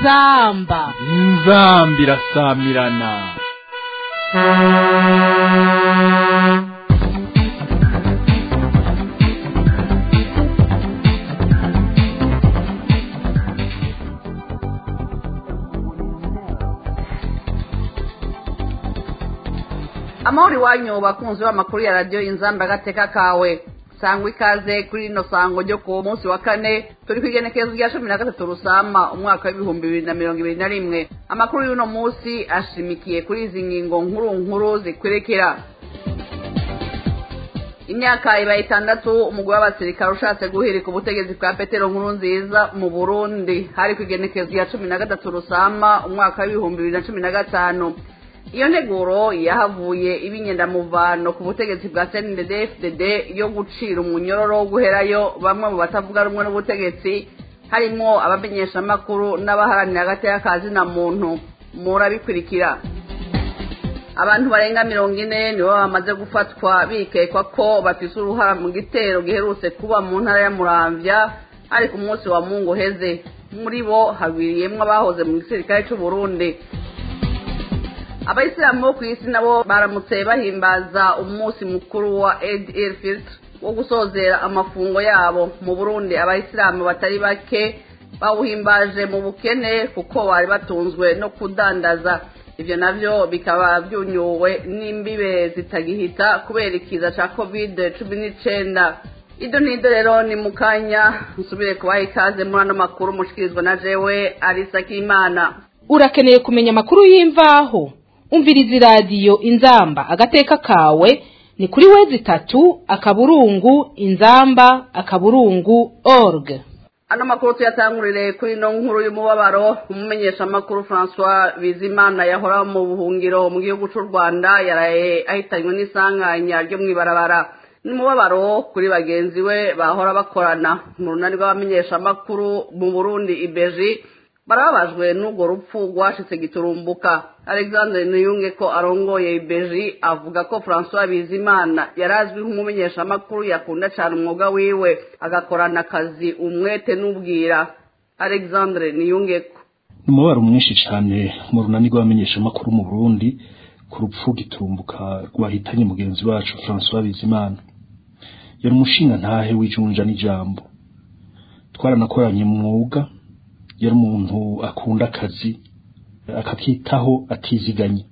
inzamba inzamba irasamirana amahoro iwanyu bakunzi b'amakuru ya radiyo inzamba agateka kawe sangwa ikaze kuri rino sango ryo ku munsi wa kane turi ku igenekerezo rya cumi na gatatu rusama umwaka w'ibihumbi bibiri na mirongo ibiri na rimwe amakuru y'uno munsi ashimikiye kuri izi ngingo nkuru nkuru zikwerekera imyaka ibaye itandatu umugore w'abasirikare ushatse guhirika ubutegetsi bwa petero nkuru nziza mu burundi hari ku igenekerezo rya cumi na gatatu rusama umwaka w'ibihumbi bibiri na cumi na gatanu iyo nteguro yahavuye ibinyendamuvano ku butegetsi bwa cndfdd yo gucira umunyororo wo guherayo bamwe mu batavuga rumwe n'ubutegetsi harimo abamenyeshamakuru n'abaharanira hagati y'akazi na muntu murabikurikira abantu barenga mirongo ine nibo bamaze gufatwa bikekwa ko bafise uruhara mu gitero giherutse kuba mu ntara ya muramvya ari ku munsi wa mungu uheze muri bo hagwiriyemwo abahoze mu gisirikare c'uburundi abayisilamu bo ku isi nabo baramutse bahimbaza umunsi mukuru wa ed elfit wo gusozera amafungo yabo mu burundi abayisilamu batari bake bawuhimbaje mu bukene kuko bari batunzwe no kudandaza ivyo navyo bikaba vyunyuwe n'imbibe zitagihita kubera ikiza ca covid cumi n'icenda ido nido rero ni mukanya nsubire kubaha ikaze muri ano makuru mushikirizwa na jewe arisa k'imana urakeneye kumenya amakuru y'imvaho umviriza iradiyo inzamba agateka kawe ni kuri wezi itatu akaburungu inzamba akaburungu org ano makuru tuyatangurire kuri ino nkuru y'umubabaro umumenyeshamakuru francois bizimana yahora mu buhungiro mu gihugu cy'u rwanda yaraye ahitanywe n'isanganya ryo mu ibarabara ni umubabaro kuri bagenzi we bahora bakorana mu runani rw'abamenyeshamakuru mu burundi ibeji barababajwe n'urwo rupfu rwashitse giturumbuka alexandre niyunge ko arongoye ibeji avuga ko francois bizimana yari azwi nk'umumenyeshamakuru yakunda cyane umwuga wiwe agakorana akazi umwete n'ubwira alexandre niyunge ko ni umubabaro mwinshi cyane mu runani rw'abamenyeshamakuru mu burundi ku rupfu giturumbuka rwahitanye mugenzi wacu francois bizimana yari umushinga ntahe w'ijunja n'ijambo twaranakoranye mu mwuga yari umuntu akunda akazi akakitaho atiziganye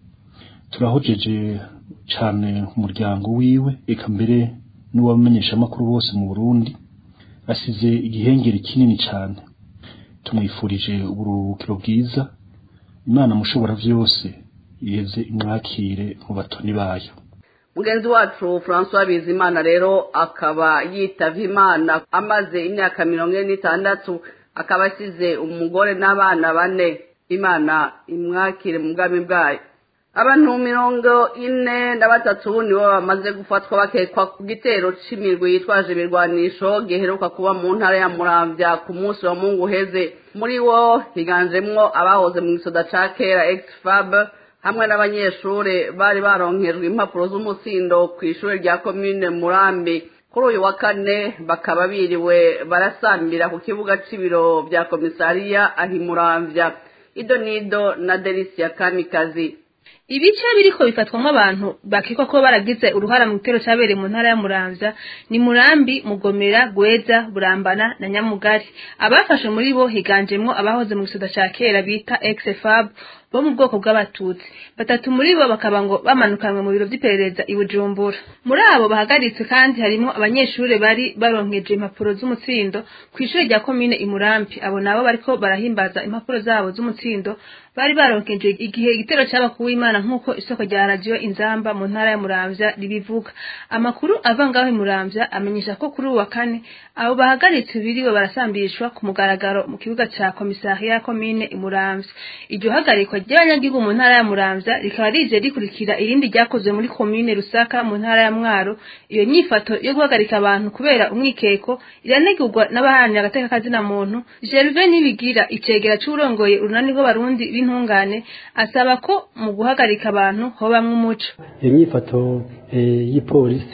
turahojeje cyane umuryango wiwe eka mbere n'uwabamenyeshamakuru bose mu burundi asize igihengeri kinini cyane tumwifurije uburuhukiro bwiza imana mushobora byose iheze imwakire mu batoni bayo mugenzi wacu francois bizimana rero akaba yitavye imana amaze imyaka mirongo ine n'itandatu akaba asize umugore n'abana bane imana imwakire mu bwami bwayo abantu mirongo ine na batatu nibo bamaze gufatwa bakekwa ku gitero c'imirwi yitwaje ibirwanisho giheruka kuba mu ntara ya muramvya ku munsi wa mungu uheze muri wo higanjemwo abahoze mu gisoda ca kera exfab hamwe n'abanyeshure bari baronkejwe impapuro z'umutsindo kw'ishure rya komine murambi kuri uyu wa kane bakaba biriwe barasambira ku kibuga c'ibiro vya komisariya ahimuramvya ido nido na delisia kamikazi ibice biriko bifatwamwo abantu bakekwa ko baragize uruhara mu gitero cabereye mu ntara ya muramvya ni murambi mugomera gweza burambana na nyamugari abafashe muri bo higanjemwo abahoze mu gisoda ca kera bita exfab bo mu bwoko bw'abatutsi batatu muri bo bakaba ngo bamanukanwe mu biro vy'iperereza i bujumbura muri abo bahagaritswe kandi harimwo abanyeshure bari baronkeje impapuro z'umutsindo kw'ishure rya komine imurambi abo nabo bariko barahimbaza impapuro zabo z'umutsindo bari baronkeje igihe igitero caba kuw'imana nk'uko isoko rya radiyo inzamba mu ntara ya muramvya ribivuga amakuru ava ngaho imuramvya amenyesha ko kuri uwu wa kane abo bahagaritse biriwe barasambishwa ku mugaragaro mu kibuga ca komisariya ya komine imuramvya iryo hagarikwa ry'abanyagihugu mu ntara ya muramvya rikaba rije rikurikira irindi ryakozwe muri komine rusaka mu ntara ya mwaro iyo nyifato yo guhagarika abantu kubera umwikeko iranegurwa n'abaharanira agateka kazina muntu gerve nibigira icegera c'urongoye urunani rw'abarundi b'intungane asaba ko mu guhagarika abantu hobamwo umuco iyo myifato y'ipolisi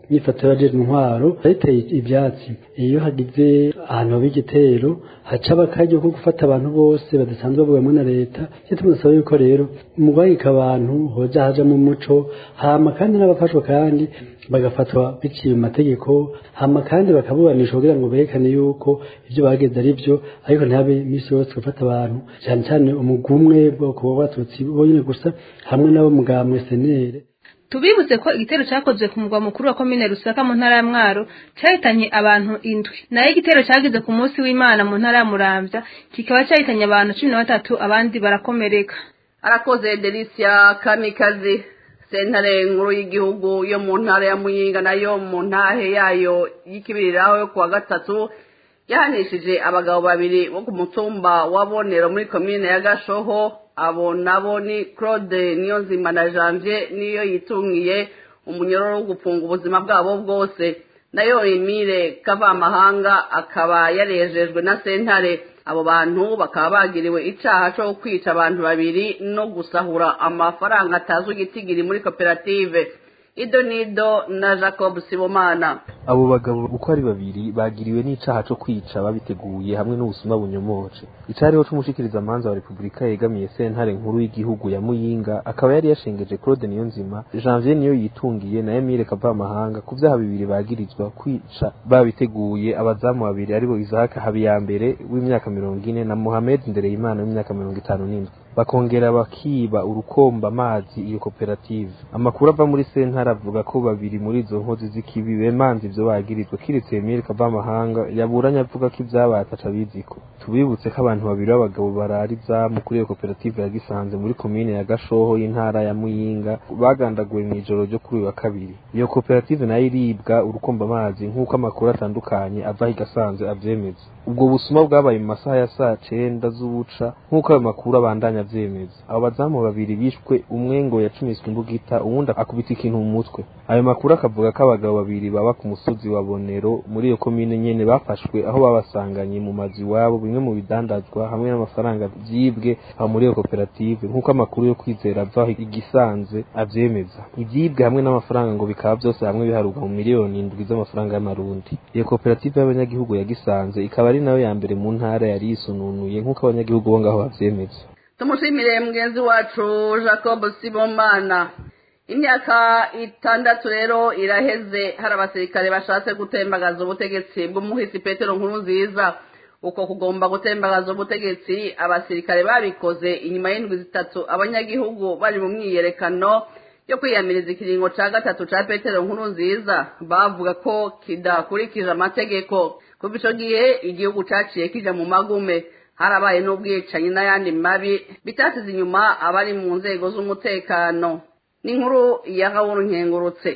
inyifato y'abajejwe intwaro yateye ivyatsi iyo hagize ahantu haba igitero haca bakaryo ko gufata abantu bose badasanzwe bavugwamwo na leta icyo tumusaba yuko rero mu guhagika abantu hoja hajamwo umuco hama kandi n'abafashwa kandi bagafatwa biciye mu mategeko hama kandi bakaburanishwa kugira ngo berekane yuko ivyo bageze ari vyo ariko ntihabe imisi yose gufata abantu cyane cyane umugwi umwe bwoko bw'abatutsi bonyene gusa hamwe n'abo mugambwe senere tubibutse ko igitero cyakozwe ku mugwa mukuru wa komine rusaka mu ntara ya mwaro cyahitanye abantu indwi nayo igitero cyagize ku munsi w'imana mu ntara ya muramvya kikaba cyahitanye abantu cumi na batatu abandi barakomereka arakoze delisia kamikazi sentare nkuru y'igihugu yo mu ntara ya muyinga nayo mu ntahe yayo y'ikibiriraho yo kuwa gatatu yahanishije abagabo babiri bo ku mutumba wa bonero muri komine ya gashoho abo nabo ni claude niyonzima na janvier niyo yitungiye umunyororo wo gufunga ubuzima bwabo bwose nayo emile kavamahanga akaba yarejejwe na sentare abo bantu bakaba bagiriwe icaha co kwica abantu babiri no gusahura amafaranga atazwi igitigiri muri koperative ido nido na jacob sibomana abo bagabo uko ari babiri bagiriwe n'icaha co kwica babiteguye hamwe n'ubusuma bunyomoje icariho c'umushikirizamanza wa repubulika yegamiye sentare nkuru y'igihugu ya muyinga akaba yari yashengeje claude niyonzima janvier niyo yitungiye na emile kavamahanga ku vyaha bibiri bagirizwa kwica babiteguye abazamu babiri aribo isahaka habiyambere w'imyaka mirongo ine na mohamed ndereyimana w'imyaka mirongo itanu n'indwi bakongera bakiba urukomba amazi iyo koperative amakuru ava muri sentare avuga ko babiri muri izo nkozi z'ikibi bemanze ivyo bagirizwa kiretse Emile Kavamahanga yaburanye avuga ko ivyabaye ataca biziko tubibutse ko abantu babiri b'abagabo barara izamu kuri iyo koperative ya Gisanze muri komine ya Gashoho y'intara ya Muyinga bagandaguwe mw'ijoro ryo kuri uyu wa kabiri iyo koperative nayo iribwa urukomba amazi nk'uko amakuru atandukanye ava i Gasanze avyemeza ubwo busuma bwabaye mu masaha ya saa cenda z'ubuca nk'uko ayo makuru abandanya avyemeza abo bazamu babiri bishwe umwe ngo yacumiswe imbugita uwundi akubita ikintu mu mutwe ayo makuru akavuga ko abagabo babiri baba ku musozi wa bonero muri iyo komine nyene bafashwe aho babasanganye mu mazu iwabo bimwe mu bidandazwa hamwe n'amafaranga vyibwe aho muri iyo koperative nk'uko amakuru yo kwizera ava igisanze avyemeza ivyibwe hamwe n'amafaranga ngo bikaba vyose hamwe biharurwa mu miliyoni indwi z'amafaranga y'amarundi iyo koperative y'abanyagihugu ya gisanze ikaba ari nayo ya mbere mu ntara yari yisununuye nk'uko abanyagihugu bo ngaho bavyemeza tumushimire mugenzi wacu jacob sibomana imyaka itandatu rero iraheze hari abasirikare bashatse gutembagaza ubutegetsi bw'umuhisi petero nkuru nziza uko kugomba gutembagaza ubutegetsi abasirikare babikoze inyuma y'indwi zitatu abanyagihugu bari mu myiyerekano yo kwiyamiriza ikiringo ca gatatu ca petero nkuru nziza bavuga ko kidakurikije amategeko kuva ico gihe igihugu caciye kija mu magume harabaye n'ubwicanyi n'ayandi mabi bitasize inyuma abari mu nzego z'umutekano n'inkuru ya gahuru nkengurutse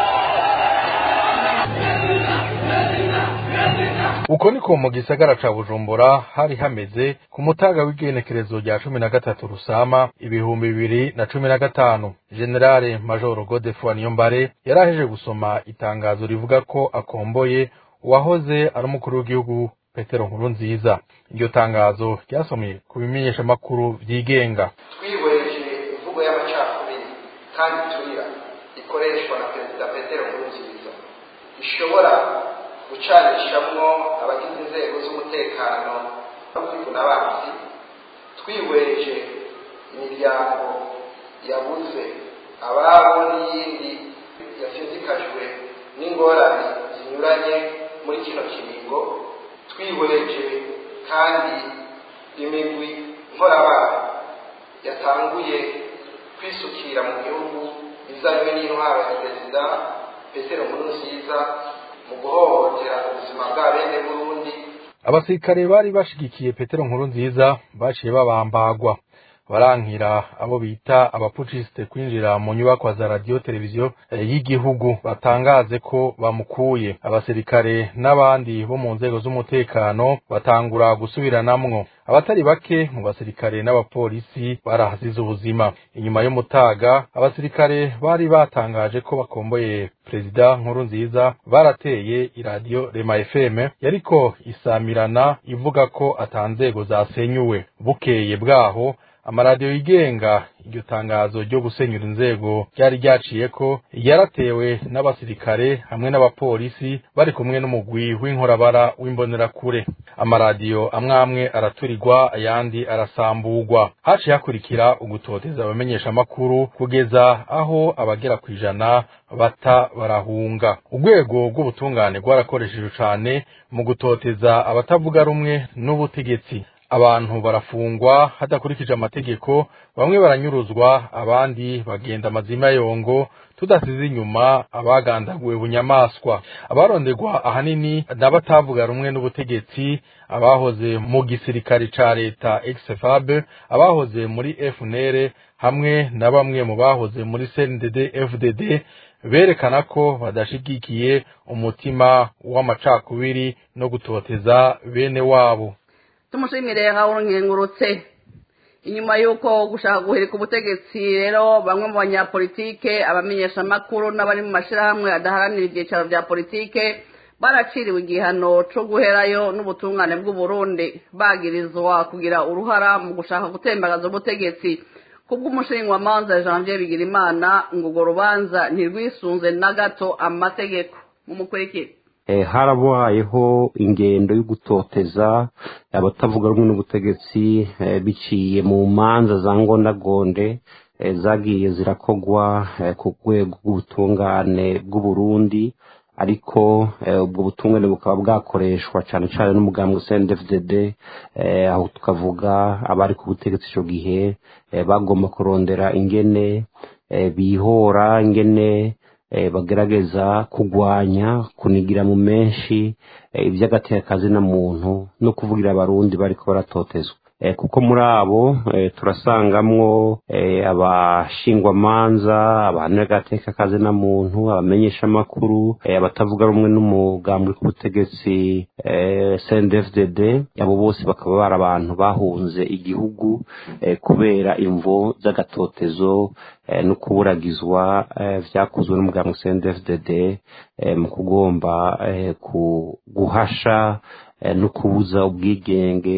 uko niko mu gisagara ca bujumbura hari hameze ku mutaga w'igenekerezo rya cumi na gatatu rusama ibihumbi bibiri na cumi na gatanu generale majoro godefroid niyombare yaraheje gusoma itangazo rivuga ko akomboye uwahoze ari umukuru w'igihugu petero nkuru nziza iryo tangazo ryasomye ku bimenyeshamakuru vyigenga twihweje imvugo y'amacakubiri kandi turira ikoreshwa na perezida petero nkuru nziza ishobora gucanishamwo abagize inzego z'umutekano n'abagizi n'abanzi twihweje imiryango yabuze ababo n'iyindi yasizikajwe n'ingorane zinyuranye muri kino kiringo twihweje kandi imigwi nkorabara yatanguye kwisukira mu gihugu izanywe n'intwaro ya perezida petero nkurunziza mu guhohotera ubuzima bwa bene burundi abasirikare bari bashigikiye petero nkuru nziza baciye babambagwa barankira abo bita abapucisite kwinjira mu nyubakwa za radiyo televiziyo y'igihugu batangaze ko bamukuye abasirikare n'abandi bo mu nzego z'umutekano batangura gusubiranamwo abatari bake mu basirikare n'abapolisi barahasize ubuzima inyuma y'umutaga abasirikare bari batangaje ko bakomboye perezida nkuru nziza barateye iradiyo rema fm yariko isamirana ivuga ko atanzego zasenyuwe bukeye bwaho amaradiyo yigenga iryo tangazo ryo gusenyura inzego ryari ryaciye ko yaratewe n'abasirikare hamwe n'abapolisi bari kumwe n'umugwi w'inkorabara w'imbonerakure amaradiyo amwe amwe araturirwa ayandi arasamburwa haciye hakurikira ugutoteza abamenyeshamakuru kugeza aho abagera ku ijana bata barahunga urwego rw'ubutungane rwarakoresheje cane mu gutoteza abatavuga rumwe n'ubutegetsi abantu barafungwa hadakurikije amategeko bamwe baranyuruzwa abandi bagenda amazima yongo tudasize inyuma abagandaguwe bunyamaswa abaronderwa ahanini n'abatavuga rumwe n'ubutegetsi abahoze mu gisirikare ca leta exfab abahoze muri fnr hamwe na bamwe mu bahoze muri cndd fdd berekana ko badashigikiye umutima w'amacakubiri no gutoteza bene wabo tumushimire Raoul nkengurutse inyuma y'uko gushaka guhirika ubutegetsi rero bamwe mu banyapolitike abamenyeshamakuru n'abari mu mashyirahamwe adaharanira ibyicaro bya politike baraciriwe igihano cyo guherayo n'ubutungane bw'uburundi bagirizwa kugira uruhara mu gushaka gutembagaza ubutegetsi kubw'umushinga manza janvier bigirimana ngo urwo rubanza ntirwisunze na gato amategeko mumukurikire harabayeho ingendo yo gutoteza abatavuga rumwe n'ubutegetsi biciye mu manza za ngondagonde zagiye zirakogwa ku rwego rw'ubutungane bw'uburundi ariko ubwo butungane bukaba bwakoreshwa cyane cyane n'umugambwe CNDD-FDD aho tukavuga abari ku butegetsi icyo gihe bagomba kurondera ingene bihora ingene bagerageza kugwanya kunigira mu menshi iby'agatekazi na muntu no kuvugira abarundi bariko baratotezwa kuko muri abo turasangamwo abashingwamanza abahanira agateka kazi na muntu abamenyeshamakuru abatavuga rumwe n'umugambwe k'ubutegetsi CNDD-FDD abo bose bakaba bari abantu bahunze igihugu kubera imvo z'agatotezo no kuburagizwa vyakozwe n'umugambwe CNDD-FDD mu kugomba guhasha no kubuza ubwigenge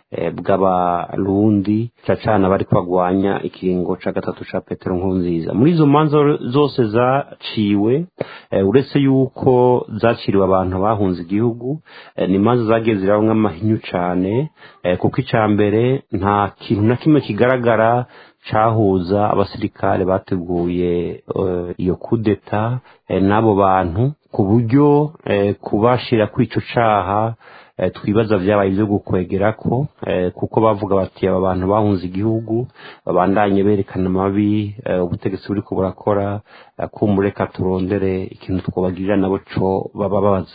bw'abarundi cacana bari kwagwanya ikiringo ca gatatu ca petero nkurunziza muri izo manza zose zaciwe uretse yuko zaciriwe abantu bahunze igihugu ni imanza zagiye zirabamwo amahinyu cane kuko ica mbere nta kintu na kimwe kigaragara cahuza abasirikare bateguye iyo kudeta n'abo bantu ku buryo kubashira kuri ico caha twibaza vyabaye ivyo gukwegerako kuko bavuga bati aba bantu bahunze igihugu babandanye berekana amabi ubutegetsi buriko burakora kumureka turondere ikintu twobagirira nabo co baba babaza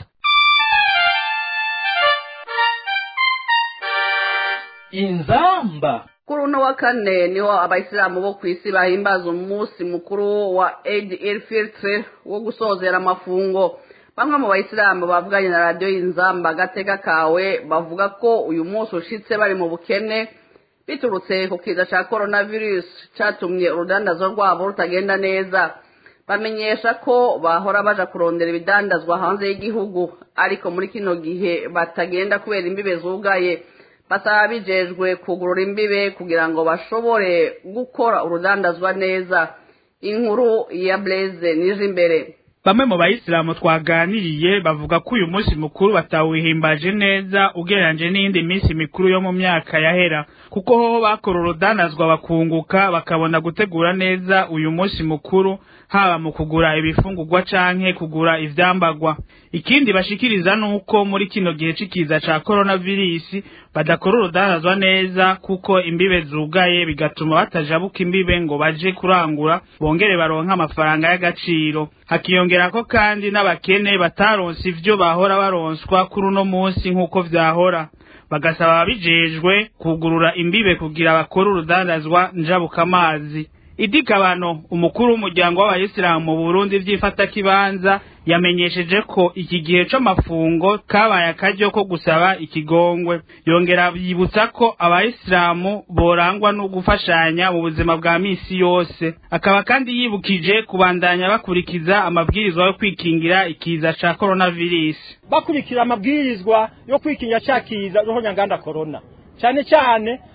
inzamba kuri uno wa kane niho abayisilamu bo ku isi bahimbaza umunsi mukuru wa eid el fitr wo gusozera amafungo bamwe mu bayisilamu bavuganye na radiyo y'inzamba agateka kawe bavuga ko uyu munsi ushitse bari mu bukene biturutse ku kiza cya coronavirus cyatumye urudandazo rwabo rutagenda neza bamenyesha ko bahora baja kurondera ibidandazwa hanze y'igihugu ariko muri kino gihe batagenda kubera imbibe zugaye basaba bijejwe kugurura imbibe kugira ngo bashobore gukora urudandazwa neza inkuru ya blaze nije imbere bamwe mu bayisilamu twaganiriye bavuga ko uyu munsi mukuru batawihimbaje neza ugereranyije n'iyindi minsi mikuru yo mu myaka yahera kuko hoho bakora urudanazwa bakunguka bakabona gutegura neza uyu munsi mukuru haba mu kugura ibifungurwa canke kugura ivyambagwa ikindi bashikiriza nuko muri kino gihe c'ikiza ca coronavirus badakora urudanazwa neza kuko imbibe zugaye bigatuma batajabuka imbibe ngo baje kurangura bongere baronka amafaranga y'agaciro hakiyongerako kandi n'abakene bataronse ivyo bahora baronswa kuri uno munsi nk'uko vyahora bagasaba ababijejwe kugurura imbibe kugira bakore urudandazwa njabukamazi idikabano umukuru w'umuryango w'abayisilamu mu burundi vy'ifatakibanza yamenyesheje ko iki gihe c'amafungo kabaye akaryo ko gusaba ikigongwe yongera yibutsa ko abayisilamu borangwa no gufashanya mu buzima bwa misi yose akaba kandi yibukije kubandanya bakurikiza amabwirizwa yo kwikingira ikiza ca coronavirus bakurikira amabwirizwa yo kwikingira ca kiza roho nyanganda corona cyane cyane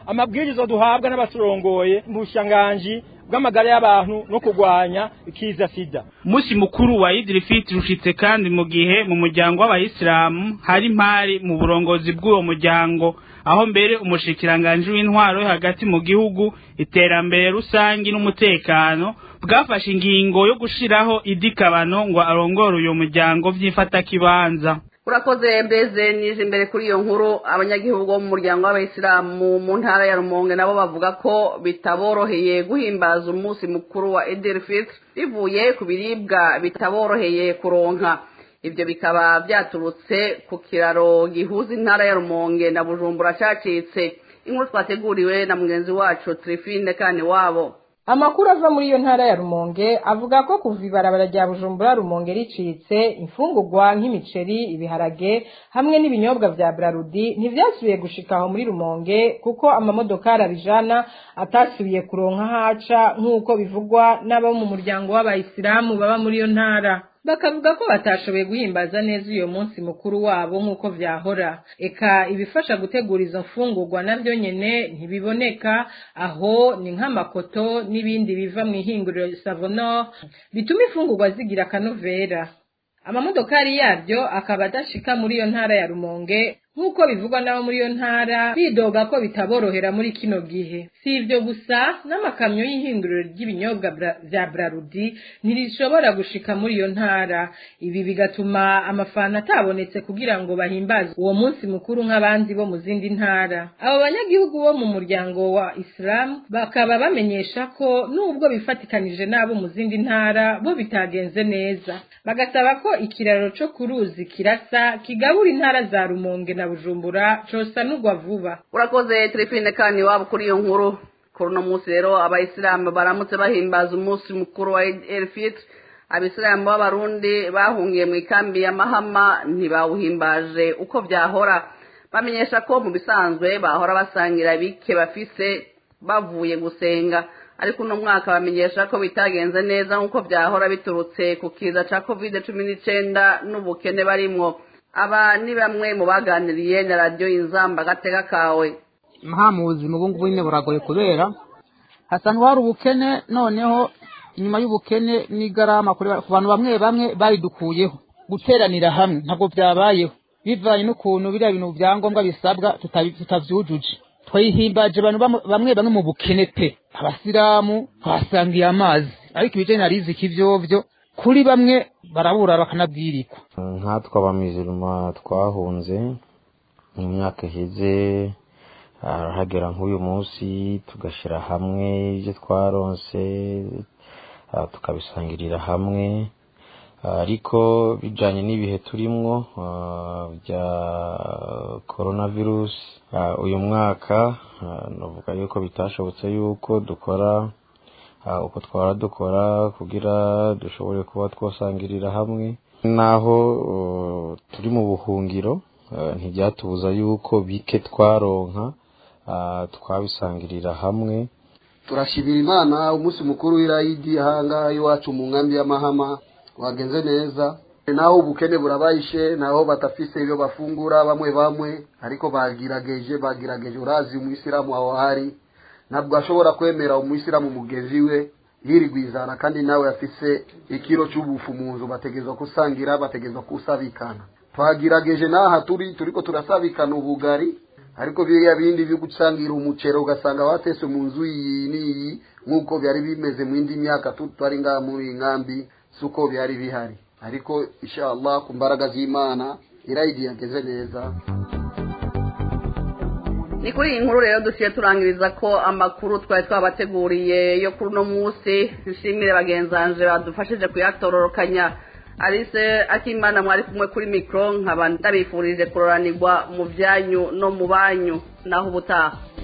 amabwiriza duhabwa n'abaturongoye mu bushanganji bw'amagara y'abantu no kurwanya ikiza sida umunsi mukuru wa idiri fitiri ushitse kandi mu gihe mu muryango w'abayisilamu hari impari mu burongozi bw'uwo muryango aho mbere umushikiranganji w'intwaro yo hagati mu gihugu iterambere rusangi n'umutekano bwafashe ingingo yo gushiraho idikabano ngo arongore uyo muryango vy'ifatakibanza urakoze mbeze nije imbere kuri iyo nkuru abanyagihugu bo mu muryango w'abayisilamu mu ntara ya rumonge nabo bavuga ko bitaboroheye guhimbaza umunsi mukuru wa edirifit bivuye ku biribwa bitaboroheye kuronka ibyo bikaba byaturutse ku kiraro gihuza intara ya rumonge na bujumbura cacitse inkuru twateguriwe na mugenzi wacu trifine kandi wabo amakuru ava muri iyo ntara ya rumonge avuga ko kuva ibarabara rya bujumbura rumonge ricitse imfungurwa nk'imiceri ibiharage hamwe n'ibinyobwa vya brarudi ntivyasubiye gushika aho muri rumonge kuko amamodokari abijana atasubiye kuronka haca nk'uko bivugwa n'abo mu muryango w'abayisilamu baba muri iyo ntara bakavuga ko batashoboye guhimbaza neza uyo munsi mukuru wabo nk'uko vyahora eka ibifasha gutegura izo mfungurwa navyo nyene ntibiboneka aho ni nk'amakoto n'ibindi biva mu ihinguriro savonor bituma imfungurwa zigira akanovera amamodokari yabyo akaba adashika muri iyo ntara ya rumonge nk'uko bivugwa n'abo muri iyo ntara bidoga ko bitaborohera muri kino gihe si ibyo gusa n'amakamyo y'ihinguriro ry'ibinyobwa vya brarudi ntirishobora gushika muri iyo ntara ibi bigatuma amafana atabonetse kugira ngo bahimbaze uwo munsi mukuru nk'abandi bo mu zindi ntara abo banyagihugu bo mu muryango wa isilamu bakaba bamenyesha ko nubwo bifatikanije n'abo mu zindi ntara bo bitagenze neza bagasaba ko ikiraro co ku ruzi kirasa kigabura intara za rumonge na bujumbura cosanurwa vuba urakoze telefone kandi waba kuri iyo nkuru kuri uno munsi rero abayisilamu baramutse bahimbaza umunsi mukuru wa elfit abisilamu b'abarundi bahungiye mu ikambi ya mahama ntibawuhimbaje uko byahora bamenyesha ko mu bisanzwe bahora basangira bike bafise bavuye gusenga ariko uno mwaka bamenyesha ko bitagenze neza nk'uko byahora biturutse ku kiza cya covid cumi n'icyenda n'ubukene barimwo aba ni bamwe mu baganiriye na radiyo inzamba agatega kawe nta mu buzima ubu ngubu nyine buragoye kubera hasanzwe hari ubukene noneho inyuma y'ubukene n'igarama ku bantu bamwe bamwe bayidukuyeho guteranira hamwe ntabwo byabayeho bivanye n'ukuntu biriya bintu byangombwa bisabwa tutabyujuje twayihimbaje abantu bamwe bamwe mu bukene pe abasilamu twasangiye amazi ariko ibijyanye na riziki ibyovyo kuri bamwe barabura bakanabwirikwa nkatwe abamiziruma twahunze mu myaka iheze hagera nk'uyu munsi tugashyira hamwe ibyo twaronse tukabisangirira hamwe ariko bijyanye n'ibihe turimwo bya korona virusi uyu mwaka navuga yuko bitashobotse yuko dukora uko twara dukora kugira dushobore kuba twasangirira hamwe naho turi mu buhungiro ntibyatubuza yuko bike twaronka twabisangirira hamwe turashimira imana umunsi mukuru w'irayidi ahangaha iwacu mu nkambi y'amahama wagenze neza naho ubukene burabayishe naho batafise ibyo bafungura bamwe bamwe ariko bagirageje bagirageje urazi umuyisilamu aho hari ntabwo ashobora kwemera umuyisilamu mugenzi we yirigwizana kandi nawe afise ikiro cy'ubufu mu nzu bategerezwa kusangira bategerezwa kusabikana twagirageje n'aha turi turiko turasabikana ubugari ariko biriya bindi byo gusangira umuceri ugasanga watese mu nzu iyi n'iyi nk'uko byari bimeze mu indi myaka tutari ngaha muri iyi nkambi si uko byari bihari ariko inshallah ku mbaraga z'imana irayidi yageze neza ni kuri iyi nkuru rero dusiye turangiriza ko amakuru twari twabateguriye yo kuri uno munsi nshimire bagenzanje badufashije kuyatororokanya arise akimana mwari kumwe kuri mikoro nkaba ndabifurije kuroranirwa mu byanyu no mu banyu naho ubutaha